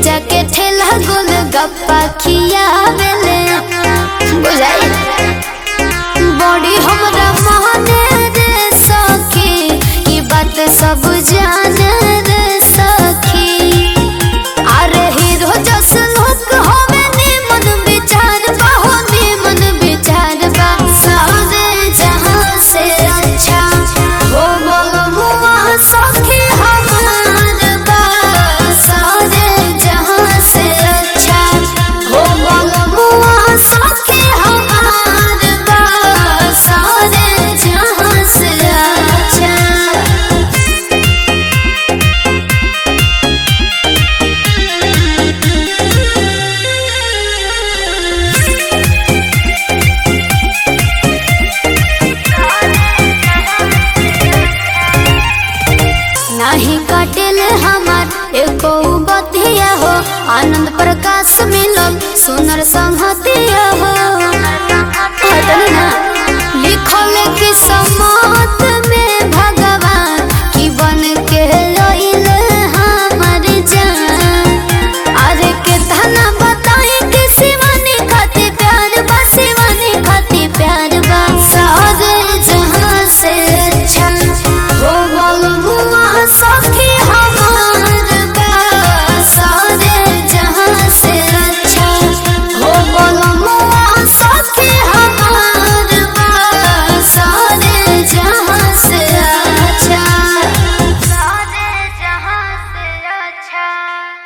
जाके ठेला गोल गप्पा खियावेले बुझाई बड़ी हमरा माने रे सखी ई बात सब जाने रे सखी अरे हीरो जस लोग हवे निमन विचार बा हो निमन विचार बा सारे जहां से अच्छा हो मगमुआ सखी हमार बा सारे जहां से अच्छा हो मगमुआ सखी हमार बा सारे जहां से अच्छा नाही कटिल हमार एको बतिया हो आनंद प्रकाश मिलल सुनर संहति